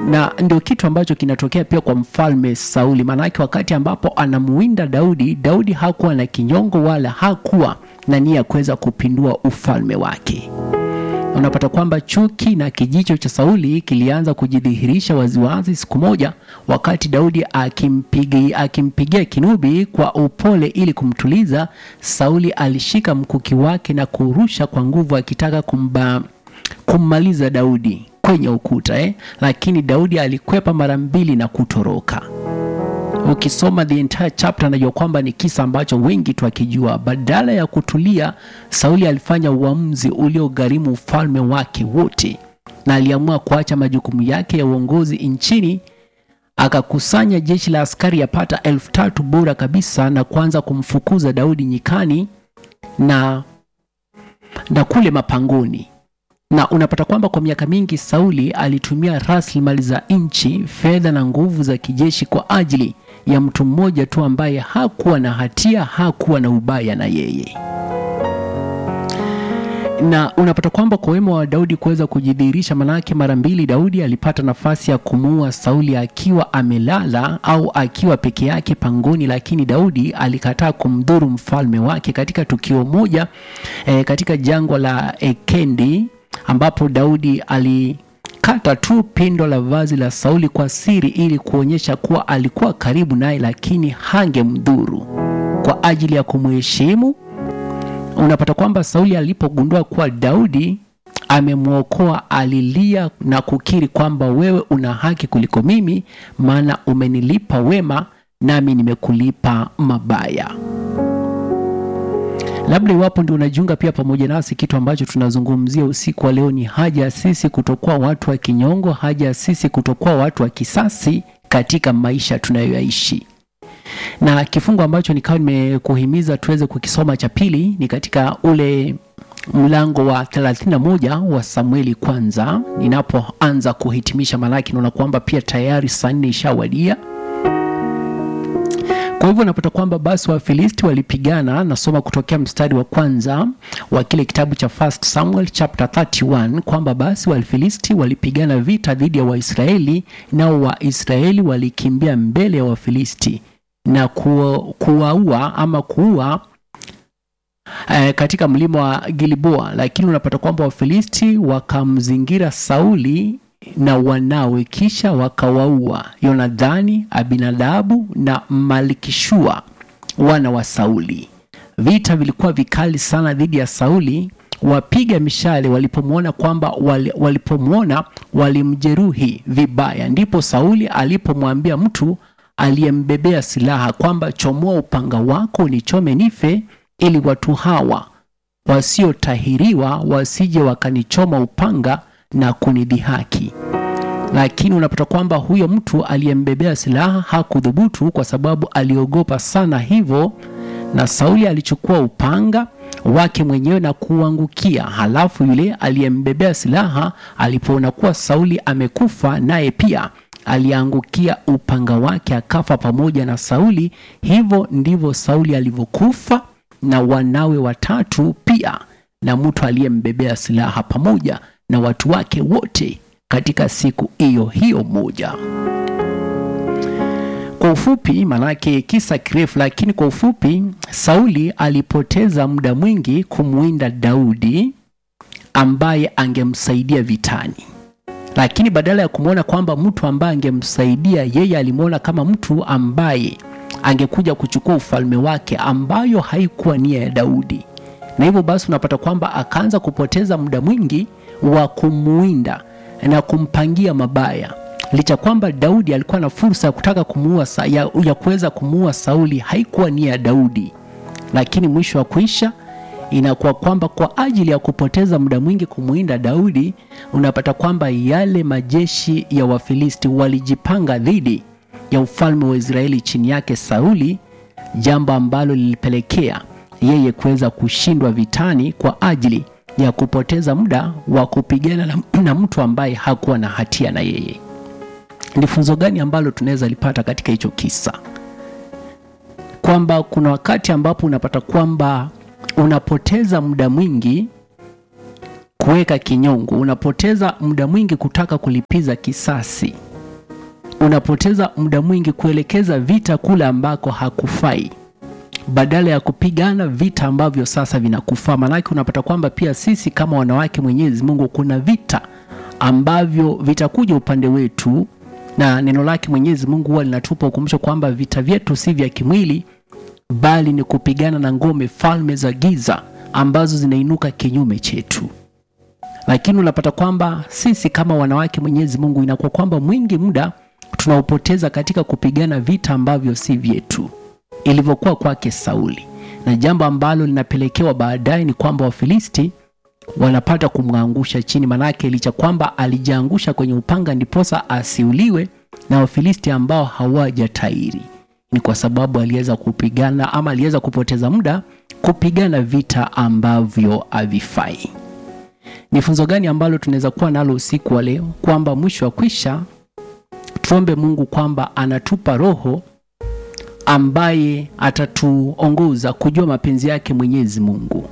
na ndio kitu ambacho kinatokea pia kwa mfalme Sauli. Maanake wakati ambapo anamuwinda Daudi, Daudi hakuwa na kinyongo wala hakuwa na nia ya kuweza kupindua ufalme wake. Unapata kwamba chuki na kijicho cha Sauli kilianza kujidhihirisha waziwazi siku moja, wakati Daudi akimpigia akimpigia kinubi kwa upole ili kumtuliza. Sauli alishika mkuki wake na kurusha kwa nguvu, akitaka kumba, kummaliza Daudi kwenye ukuta eh? Lakini Daudi alikwepa mara mbili na kutoroka. Ukisoma the entire chapter najua kwamba ni kisa ambacho wengi twakijua. Badala ya kutulia, Sauli alifanya uamuzi uliogharimu ufalme wake wote, na aliamua kuacha majukumu yake ya uongozi nchini. Akakusanya jeshi la askari yapata elfu tatu bora kabisa na kuanza kumfukuza Daudi nyikani na, na kule mapangoni na unapata kwamba kwa miaka mingi Sauli alitumia rasilimali za nchi, fedha na nguvu za kijeshi kwa ajili ya mtu mmoja tu ambaye hakuwa na hatia, hakuwa na ubaya na yeye. Na unapata kwamba kwa wema wa Daudi kuweza kujidhihirisha, manake mara mbili Daudi alipata nafasi ya kumuua Sauli akiwa amelala au akiwa peke yake pangoni, lakini Daudi alikataa kumdhuru mfalme wake katika tukio moja eh, katika jangwa la Ekendi ambapo Daudi alikata tu pindo la vazi la Sauli kwa siri ili kuonyesha kuwa alikuwa karibu naye, lakini hangemdhuru kwa ajili ya kumheshimu. Unapata kwamba Sauli alipogundua kuwa Daudi amemwokoa, alilia na kukiri kwamba wewe una haki kuliko mimi, maana umenilipa wema nami nimekulipa mabaya. Labda iwapo ndio unajiunga pia pamoja nasi, kitu ambacho tunazungumzia usiku wa leo ni haja ya sisi kutokuwa watu wa kinyongo, haja ya sisi kutokuwa watu wa kisasi katika maisha tunayoyaishi. Na kifungu ambacho nikawa nimekuhimiza tuweze kukisoma cha pili ni katika ule mlango wa 31 wa Samueli kwanza, ninapoanza kuhitimisha, maanake naona kwamba pia tayari saa nne ishawadia. Kwa hivyo unapata kwamba basi Wafilisti walipigana. Nasoma kutokea mstari wa kwanza wa kile kitabu cha First Samuel chapter 31 kwamba basi Wafilisti walipigana vita dhidi ya Waisraeli, nao Waisraeli walikimbia mbele ya Wafilisti na kuwaua ama kuua eh, katika mlima wa Gilboa. Lakini unapata kwamba Wafilisti wakamzingira Sauli na wanawe kisha wakawaua Yonadhani, Abinadabu na Malikishua wana wa Sauli. Vita vilikuwa vikali sana dhidi ya Sauli. Wapiga mishale walipomwona kwamba wali, walipomwona walimjeruhi vibaya, ndipo Sauli alipomwambia mtu aliyembebea silaha kwamba chomoa upanga wako nichome nife, ili watu hawa wasiotahiriwa wasije wakanichoma upanga na kunidhihaki. Lakini unapata kwamba huyo mtu aliyembebea silaha hakudhubutu kwa sababu aliogopa sana hivyo, na Sauli alichukua upanga wake mwenyewe na kuangukia. Halafu yule aliyembebea silaha alipoona kuwa Sauli amekufa, naye pia aliangukia upanga wake akafa pamoja na Sauli. Hivyo ndivyo Sauli alivyokufa na wanawe watatu pia na mtu aliyembebea silaha pamoja na watu wake wote katika siku hiyo hiyo moja. Kwa ufupi, manake kisa kirefu, lakini kwa ufupi, Sauli alipoteza muda mwingi kumwinda Daudi ambaye angemsaidia vitani, lakini badala ya kumwona kwamba mtu ambaye angemsaidia yeye, alimwona kama mtu ambaye angekuja kuchukua ufalme wake, ambayo haikuwa nia ya Daudi, na hivyo basi unapata kwamba akaanza kupoteza muda mwingi wa kumuinda na kumpangia mabaya, licha kwamba Daudi alikuwa na fursa ya kutaka kumuua ya, ya kuweza kumuua Sauli. Haikuwa nia ya Daudi, lakini mwisho wa kuisha inakuwa kwamba kwa ajili ya kupoteza muda mwingi kumuinda Daudi, unapata kwamba yale majeshi ya Wafilisti walijipanga dhidi ya ufalme wa Israeli chini yake Sauli, jambo ambalo lilipelekea yeye kuweza kushindwa vitani kwa ajili ya kupoteza muda wa kupigana na, na mtu ambaye hakuwa na hatia na yeye. Ni funzo gani ambalo tunaweza lipata katika hicho kisa? Kwamba kuna wakati ambapo unapata kwamba unapoteza muda mwingi kuweka kinyongo, unapoteza muda mwingi kutaka kulipiza kisasi, unapoteza muda mwingi kuelekeza vita kule ambako hakufai badala ya kupigana vita ambavyo sasa vinakufaa. Maanake unapata kwamba pia sisi kama wanawake Mwenyezi Mungu, kuna vita ambavyo vitakuja upande wetu, na neno lake Mwenyezi Mungu huwa linatupa ukumbusho kwamba vita vyetu si vya kimwili, bali ni kupigana na ngome, falme za giza ambazo zinainuka kinyume chetu. Lakini unapata kwamba sisi kama wanawake Mwenyezi Mungu, inakuwa kwamba mwingi muda tunaupoteza katika kupigana vita ambavyo si vyetu ilivyokuwa kwake Sauli, na jambo ambalo linapelekewa baadaye ni kwamba Wafilisti wanapata kumwangusha chini, manake licha kwamba alijiangusha kwenye upanga ndiposa asiuliwe na Wafilisti ambao hawajatairi, ni kwa sababu aliweza kupigana ama aliweza kupoteza muda kupigana vita ambavyo havifai. Ni funzo gani ambalo tunaweza kuwa nalo usiku wa leo? Kwamba mwisho wa kwisha, tuombe Mungu kwamba anatupa roho ambaye atatuongoza kujua mapenzi yake Mwenyezi Mungu.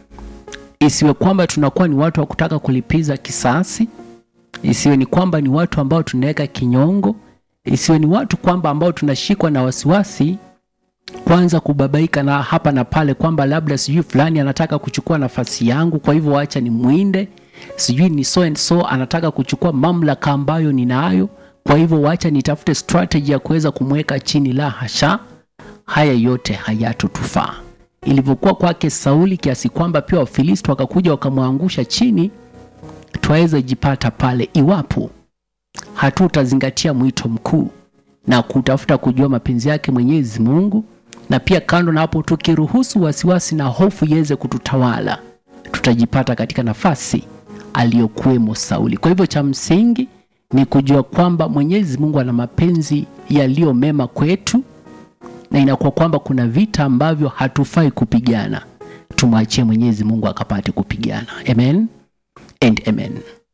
Isiwe kwamba tunakuwa ni watu wa kutaka kulipiza kisasi, isiwe ni kwamba ni watu ambao tunaweka kinyongo, isiwe ni watu kwamba ambao tunashikwa na wasiwasi, kwanza kubabaika na hapa na pale, kwamba labda sijui fulani anataka kuchukua nafasi yangu, kwa hivyo wacha ni mwinde, sijui ni so and so anataka kuchukua mamlaka ambayo ninayo kwa hivyo wacha nitafute strategy ya kuweza kumweka chini. La hasha, haya yote hayatotufaa. Ilivyokuwa kwake Sauli, kiasi kwamba pia Wafilisti wakakuja wakamwangusha chini, twaweza jipata pale iwapo hatutazingatia mwito mkuu na kutafuta kujua mapenzi yake Mwenyezi Mungu, na pia kando na hapo, tukiruhusu wasiwasi na hofu iweze kututawala, tutajipata katika nafasi aliyokuwemo Sauli. Kwa hivyo cha msingi ni kujua kwamba Mwenyezi Mungu ana mapenzi yaliyo mema kwetu, na inakuwa kwamba kuna vita ambavyo hatufai kupigana, tumwachie Mwenyezi Mungu akapate kupigana. Amen and amen.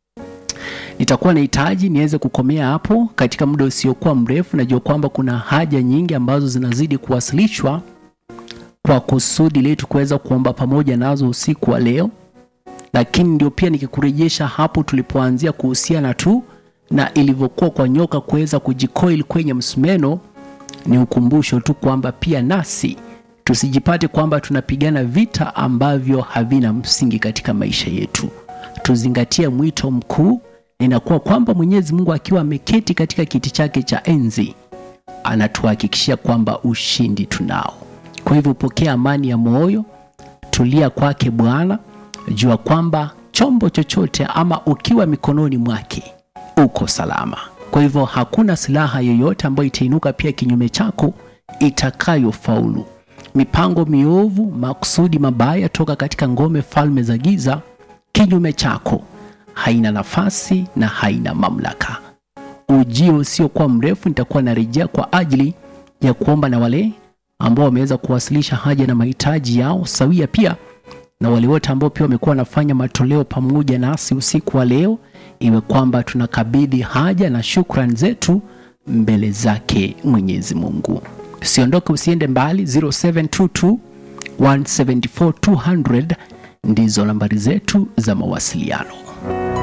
Nitakuwa nahitaji niweze kukomea hapo katika muda usiokuwa mrefu. Najua kwamba kuna haja nyingi ambazo zinazidi kuwasilishwa kwa kusudi letu kuweza kuomba pamoja nazo usiku wa leo, lakini ndio pia nikikurejesha hapo tulipoanzia kuhusiana tu na ilivyokuwa kwa nyoka kuweza kujikoil kwenye msumeno, ni ukumbusho tu kwamba pia nasi tusijipate kwamba tunapigana vita ambavyo havina msingi katika maisha yetu. Tuzingatie mwito mkuu, inakuwa kwamba Mwenyezi Mungu akiwa ameketi katika kiti chake cha enzi anatuhakikishia kwamba ushindi tunao. Kwa hivyo pokea amani ya moyo, tulia kwake Bwana, jua kwamba chombo chochote ama ukiwa mikononi mwake uko salama. Kwa hivyo hakuna silaha yoyote ambayo itainuka pia kinyume chako itakayofaulu. Mipango miovu, makusudi mabaya toka katika ngome falme za giza kinyume chako haina nafasi na haina mamlaka. Ujio usiokuwa mrefu nitakuwa narejea kwa ajili ya kuomba na wale ambao wameweza kuwasilisha haja na mahitaji yao sawia, pia na wale wote ambao pia wamekuwa wanafanya matoleo pamoja nasi usiku wa leo iwe kwamba tunakabidhi haja na shukrani zetu mbele zake Mwenyezi Mungu. Usiondoke, usiende mbali. 0722 174 200 ndizo nambari zetu za mawasiliano.